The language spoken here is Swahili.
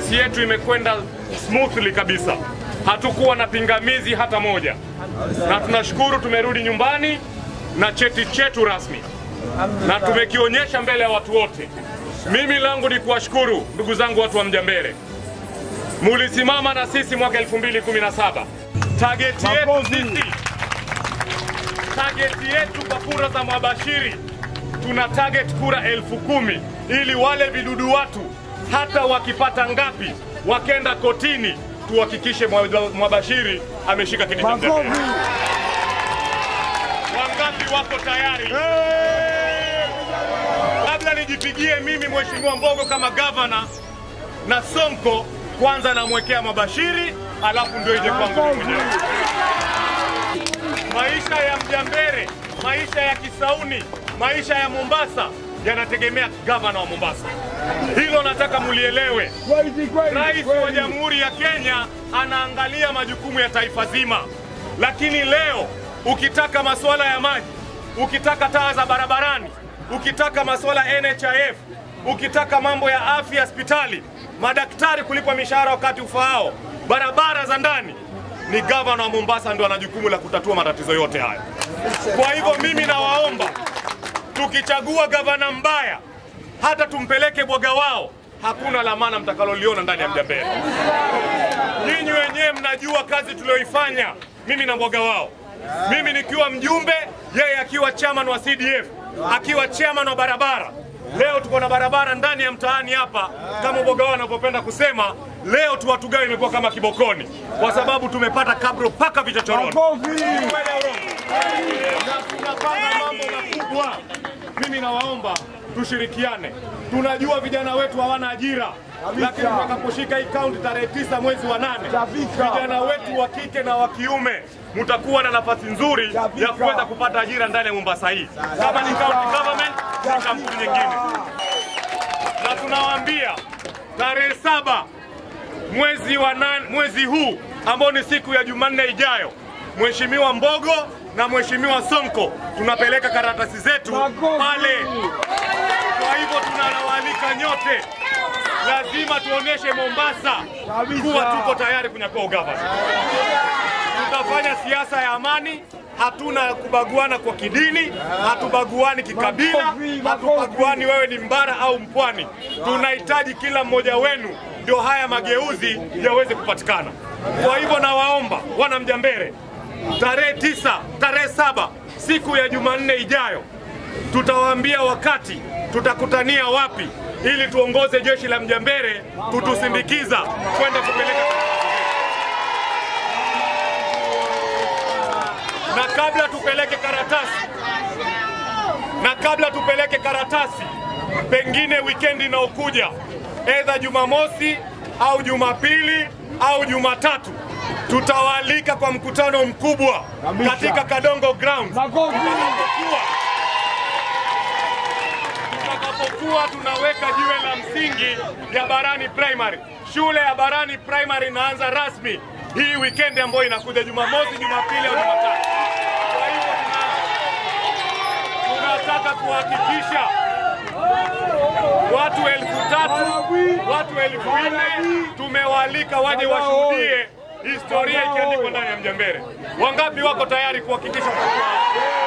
kesi yetu imekwenda smoothly kabisa, hatukuwa na pingamizi hata moja, na tunashukuru tumerudi nyumbani na cheti chetu rasmi na tumekionyesha mbele ya watu wote. Mimi langu ni kuwashukuru ndugu zangu watu wa Mjambere, mulisimama na sisi mwaka 2017. Target yetu sisi, target yetu kwa kura za Mwabashiri tuna target kura elfu kumi ili wale vidudu watu hata wakipata ngapi, wakenda kotini, tuhakikishe Mwa- Mwabashiri ameshika kiti cha Mjambere. Wangapi wako tayari? Kabla nijipigie mimi Mheshimiwa Mbogo kama gavana na Sonko, kwanza namwekea Mabashiri, alafu ndio ije kwangu mimi mwenyewe. Maisha ya Mjambere, maisha ya Kisauni, maisha ya Mombasa yanategemea gavana wa Mombasa. Hilo nataka mulielewe. Rais wa Jamhuri ya Kenya anaangalia majukumu ya taifa zima, lakini leo ukitaka masuala ya maji, ukitaka taa za barabarani, ukitaka masuala ya NHIF, ukitaka mambo ya afya hospitali, madaktari kulipwa mishahara wakati ufaao, barabara za ndani, ni gavana wa Mombasa ndio ana jukumu la kutatua matatizo yote haya. Kwa hivyo mimi nawaomba tukichagua gavana mbaya, hata tumpeleke bwaga wao, hakuna lamana mtakaloliona ndani ya Mjambere. Nyinyi wenyewe mnajua kazi tulioifanya mimi na bwaga wao, mimi nikiwa mjumbe, yeye akiwa chairman wa CDF, akiwa chairman wa barabara. Leo tuko na barabara ndani ya mtaani hapa, kama bwaga wao anavyopenda kusema. Leo tu watu gani imekuwa kama kibokoni, kwa sababu tumepata kabro paka vichochoroni. Kweli au urongo? na tunapanga mambo makubwa. Mimi nawaomba tushirikiane. Tunajua vijana wetu hawana ajira, lakini tutakaposhika hii kaunti tarehe tisa mwezi wa nane, vijana wetu wa kike na wa kiume mtakuwa na nafasi nzuri ya kuweza kupata ajira ndani ya Mombasa hii, kama ni county government, ni kampuni nyingine. Na tunawaambia tarehe saba mwezi wa nane, mwezi huu ambao ni siku ya Jumanne ijayo, Mheshimiwa Mbogo na Mheshimiwa Sonko tunapeleka karatasi zetu pale. Kwa hivyo tunawaalika nyote, lazima tuoneshe Mombasa kuwa tuko tayari kunyakua ugavana. Tutafanya siasa ya amani, hatuna kubaguana kwa kidini, hatubaguani kikabila, hatubaguani wewe ni mbara au mpwani. Tunahitaji kila mmoja wenu ndio haya mageuzi yaweze kupatikana. Kwa hivyo nawaomba wana Mjambere, tarehe tisa, tarehe saba, siku ya Jumanne ijayo, tutawaambia wakati tutakutania wapi, ili tuongoze jeshi la Mjambere kutusindikiza kwenda kupeleka na kabla tupeleke karatasi na kabla tupeleke karatasi, pengine wikendi inayokuja, edha Jumamosi au Jumapili au Jumatatu, tutawaalika kwa mkutano mkubwa katika Kadongo Grounds tutakapokuwa tutakapokuwa tunaweka jiwe la msingi ya Barani Primary. Shule ya Barani Primary inaanza rasmi hii weekend ambayo inakuja Jumamosi, Jumapili au Jumatatu. Kwa hivyo tuna- tunataka kuhakikisha watu elfu tatu watu elfu nne tumewaalika waje washuhudie historia ikiandikwa ndani ya Mjambere. Wangapi wako tayari kuhakikisha